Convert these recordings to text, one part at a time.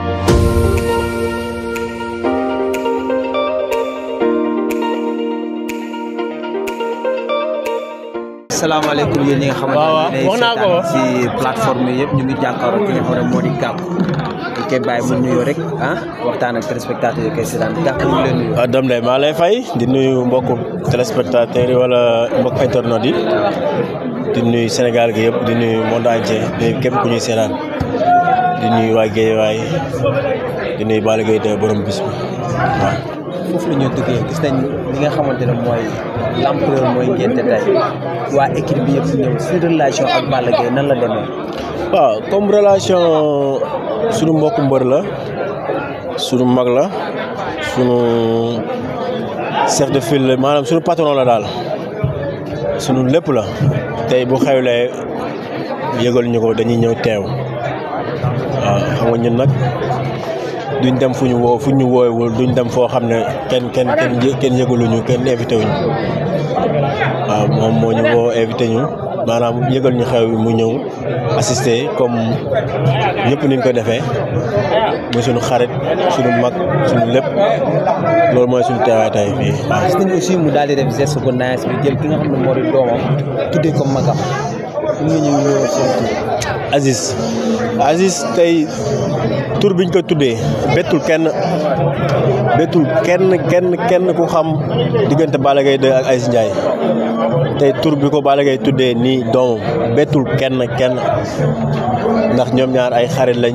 salaamaaleykum yéen ñi nga xamante ne wax naa ko ci plateforme yi yëpp ñu ngi jàkkaarloo ki nga xam ne moo di Gàkku ñu koy bàyyi mu nuyoo rek ah waxtaan ak téléspectateurs yi koy seetaan Gàkku ñu ngi leen nuyoo. waaw Dame Ndeye maa lay fay di nuyu mbokku téléspectateurs yi wala mbokk internautes yi di nuyu Sénégal gi yëpp di nuyu monde entier di nuyu képp ku ñuy seetaan di nuyu waa Guédiawaye di nuyu Balla Gaye de borom bis bi waaw. foofu la ñu duggee gis nañ li nga xamante ne mooy l'ampleur mooy ngénte tey waa équipe bi yëpp ñëw si relation ak Balla Gaye nan la demee. waaw comme relation sunu mbokku mbër la sunu mag la sunu chef de file la maanaam sunu patron la daal sunu lépp la tey bu xewlee yëgal ñu ko dañuy ñëw teew waaw xam nga ñun nag duñ dem fu ñu woo fu ñu woowewul duñ dem foo xam ne kenn kenn kenn yë- kenn yëgaluñu kenn invité wuñu waaw moom moo ñu woo invité ñu maanaam yëgal ñu xew bi mu ñëw assister comme ñëpp niñ ko defee muy suñu xarit suñu mag suñu lépp loolu mooy suñu teewaay tey fii waaw. gis nañ aussi mu daal di def geste bu nice bi jël ki nga xam ne moo di doomam tuddee ko magam ñu ngi ñëw ñëw seen tur. Aziz Aziz tey tur biñ ko tuddee bettul kenn bettul kenn kenn kenn ku xam diggante Balla Gaye 2 ak Aziz Ndiaye tey tur bi ko Balla Gaye tuddee nii doomam bettul kenn kenn ndax ñoom ñaar ay xarit lañ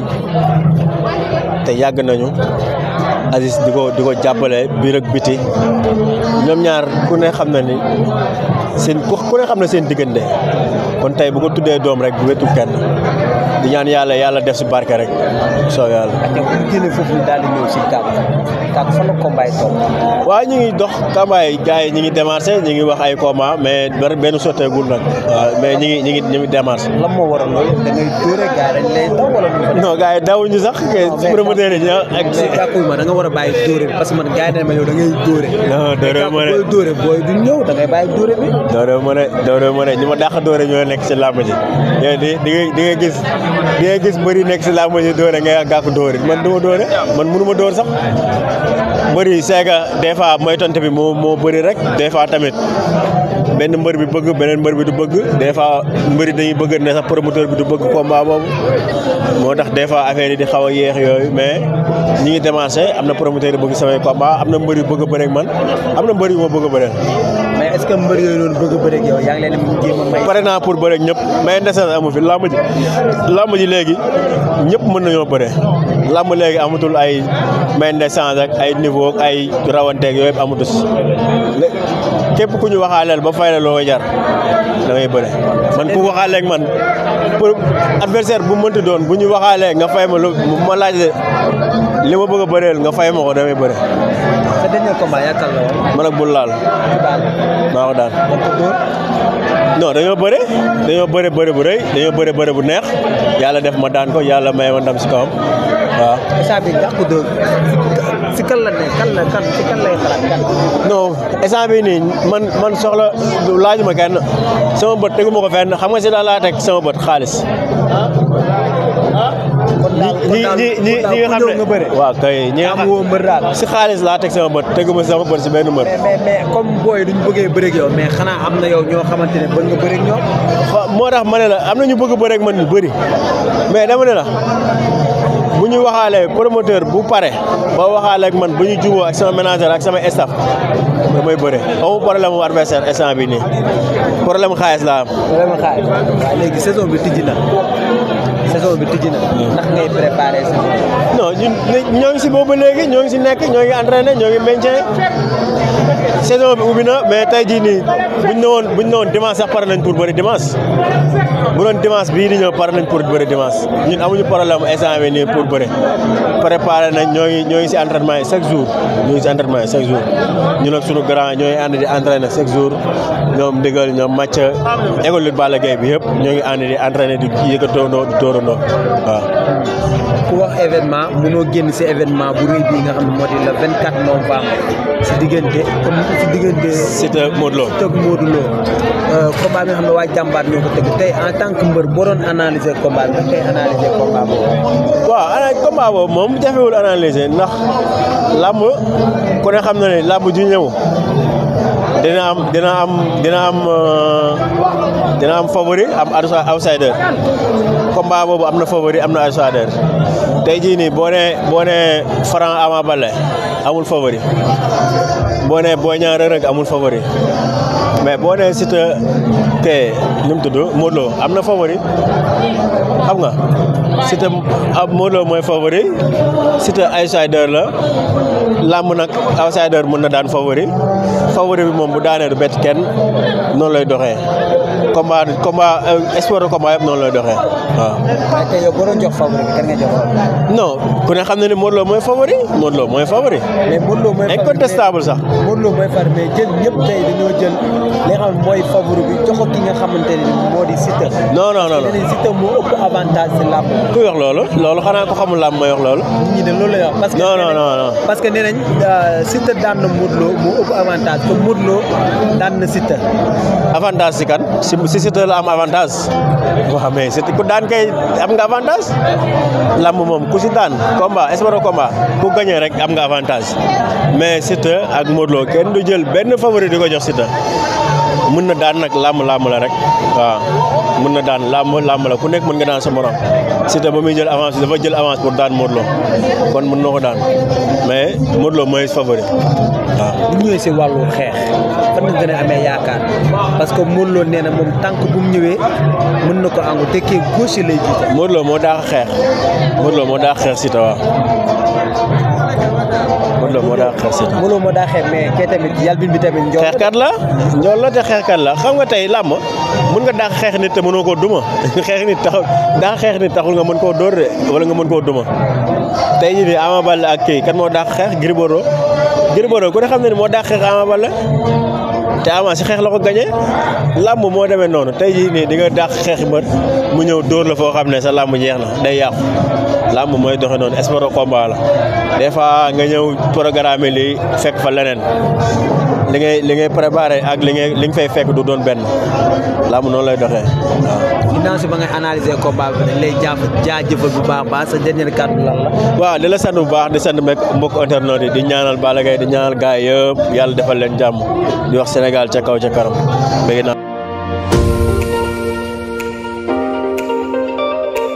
te yàgg nañu Aziz di ko di ko jàppale biir ak biti ñoom ñaar ku ne xam na ni seen ku ku ne xam na seen diggante kon tey bu ko tuddee doom rek bu wetul kenn di ñaan yàlla yàlla def si barke rek soo yàlla. ak bu ñu génnee foofu ñu daal di ñëw si Gàkku Gàkku fan la combat yi toll. waaw ñu ngi dox kambaay gars yi ñu ngi démarché ñu ngi wax ay combat mais ber- benn sotteegul nag waaw mais ñu ngi ñu ngi ñu ngi démarché. lan moo waral loolu da ngay dóore gars yi dañ lay daw wala du fa non gars yi dawuñu sax que promoteur yi ñoo ak. mais Gàkku ma da nga war a bàyyi dóore bi parce que man gars yi dañ ma yow da ngay dóore. non doore ma ne booy dóore booy du ñëw da ngay bàyyi dóore bi. doore ma ne doore ma ne ñi ma dàq doore ñoo nekk si làmb ji yow di di nga di nga gis di nga gis mbëri nekk si làmb ji doore ngay gàkku doore man du ma doore man mënu ma door sax mbëri seega des fois mooy tonte bi moo moo bëri rek des fois tamit benn mbër bi bëgg beneen mbër bi du bëgg des fois mbëri dañuy bëgg ne sax promoteur bi du bëgg combat boobu moo tax des fois affaire yi di xaw a yéex yooyu mais ñi ngi démarché am na promoteur yi bëgg samay combat am na mbër yu bëgg a bëre ak man am na mbër yu ma bëgg a bëre mais est ce que mbër yooyu noonu bëgg a bëreeg yow yaa ngi leen di jéem a may. pare naa pour bëre ak ñëpp mais ndeseen amu fi làmb ji làmb ji léegi ñëpp mën nañoo bëre làmb léegi amatul ay may ndescence ak ay niveau ak ay rawanteeg yooyu yëpp amatul lé- képp ku ñu waxaaleel ba fay la loo jar da ngay bëre man ku waxaaleeg man pour adversaire bu mënti doon bu ñu waxaalee nga fay ma lu ma laaj li ma bëgg a bëreel nga fay ma ko damay bëre sa dernier combat yaakaar la woon. man ak bul laal ci baal maa ko daan da nga ko dóor. non dañoo bëre dañoo bëre bëre bu rëy dañoo bëre bëre bu neex yàlla def ma daan ko yàlla may ma ndam si kawam waaw. instant bi Gàkku dóor si kan la ne kan la kan si kan lay xalaat kan. non instant bii nii man man soxla laajuma kenn sama bët teguma ko fenn xam nga si daal laa teg sama bët xaalis. kon daal kon ñi daal ñi ñi kon daal ñi nga ku xam ñëw ne nga bëre. waaw kay ñi nga am xam woo mbër daal. si xaalis laa teg sama bët teguma sama bët si benn mbër. mais mais mais comme booy duñ bëggee bëreeg yow mais xanaa am na yow ñoo xamante ne bëgg nga bëreeg ñoom. xa- moo tax ma ne la am na ñu bëgg a bëre ak man ñu bëri mais dama ne la bu ñu waxaalee promoteur bu pare ba waxaalee ak man bu ñu juboo ak sama manager ak sama staff damay bëre amu problème mu adversaire instant bi nii problème xaalis laa am. vraiment xaar waaw léegi saison bi tijji na saison bi tijji na. ndax ngay préparé saison bi. non ñun ñoo ngi si boobu ba léegi ñoo ngi si nekk ñoo ngi entraîné ñoo ngi maintien saison bi ubbi na mais tey jii nii buñ ne woon buñ ne woon dimanche sax pare nañ pour bëri dimanche bu doon dimanche bii di ñëw pare nañ pour bëri dimanche ñun amuñu problème instant bi nii pour bëri préparé nañ ñoo ngi ñoo ngi si entraînement yi chaque jour ñoo ngi si entraînement yi chaque jour ñun ak suñu grand ñooy ànd di entraîné chaque jour ñoom ndigal ñoom match école lutte Balla Gaye bi yëpp ñoo ngi ànd di entraîné di yëkkatoondoo di dóorandoo waaw ku wax événement mënoo génn si événement bu rëy bii nga xam ne moo di le 24 novembre si diggante comme si diggante. Siteu Modou Lo. tëgg Modou Lo combat bi nga xam ne waa jàmbaar ñoo ko tëgg tey en tant que mbër boo doon analyser combat bi tey analyser combat boobu. waaw ana combat boobu moom jafewul analyser ndax làmb ku ne xam na ne làmb ju ñëw dina am dina am dina am dina am favori am outsider combat boobu am na favori am na outsider tey jii nii boo nee boo nee Franc Ama Baldé amul favori boo nee Boy Niang Reug Reug amul favori mais boo nee Siteu te nu mu tudd Modou Lo am na favori xam nga Siteu Modou Lo mooy favori Siteu outsider la làmb nag outsider mën na daan favori favori bi moom bu daanee du bett kenn noonu lay doxee combat combat espoir de combat yëpp noonu lay doxee waaw. waaye tey yow boo doon jox favori bi kan nga jox favori. non ku ne xam na ne Modou Lo mooy favori Modou Lo mooy favori. mais Modou Lo mooy favori incontestable sax. Modou Lo mooy favori mais jël ñëpp tey dañoo jël li nga xam ne mooy favori bi jox ko ki nga xamante ne moo di Siteu. non non non nee nañ Siteu moo ëpp avantage si làmb. ku wax loolu loolu xanaa ko xamul làmb mooy wax loolu. nit ñi de loolu lay wax. parce que non non non non. parce que nee nañ Siteu daan na Modou Lo moo ëpp avantage que Modou Lo daan na Siteu. avantage si kan si si Siteu la am avantage waaw mais Siteu ku daan kay am nga avantage lamb moom ku si daan combat espoir combat ku gagné rek am nga avantage mais Siteu ak Modou Lo kenn du jël benn favori di ko jox Siteu mën na daan nag lamb lamb la rek waaw mën na daan lamb lamb la ku nekk mën nga daan sa morom Siteu ba muy jël avance dafa jël avance pour daan Modou Lo kon mën na ko daan mais Modou Lo mooy favori waaw. bu ñëwee si wàllu xeex fan nga gën a amee yaakaar parce que Modou Lo nee na moom tànk bu mu ñëwee mën na ko àngu te kii gauche lay jiite. Modou Lo moo daax xeex Modou Lo moo daax xeex Siteu waaw Modou Lo moo daax xeex Siteu. Modou Lo moo daa xeex mais kee tamit yalbin bi tamit. njool xeexkat la njool la te xeexkat la xam nga tey làmb mun nga daax xeex nit te mënoo koo duma xeex nit taxul daax xeex nit taxul nga mën koo dóor de wala nga mën koo duma tey jii nii Ama Baldé ak kii kan moo daax xeex Gris Bordeaux Gris Bordeaux ku ne xam ne ni moo daax xeex Ama Baldé te Ama si xeex la ko gañe làmb moo demee noonu tey jii nii di nga daax xeex mbër mu ñëw dóor la foo xam ne sa làmb jeex na day yàqu làmb mooy doxe noonu espoir de combat la des fois nga ñëw programme lii fekk fa leneen li ngay li ngay préparé ak li ngay li nga fay fekk du doon benn làmb noonu lay doxee waaw. ginnaaw si ba ngay analyser combat bi dañ lay jaaf jaajëfal bu baax baax sa dernier kàddu lan la. waaw di la sant bu baax di sant mbokk mbokk internet yi di ñaanal Balla Gaye di ñaanal gaay yëpp yàlla defal leen jàmm di wax Sénégal ca kaw ca kanam bëgg naa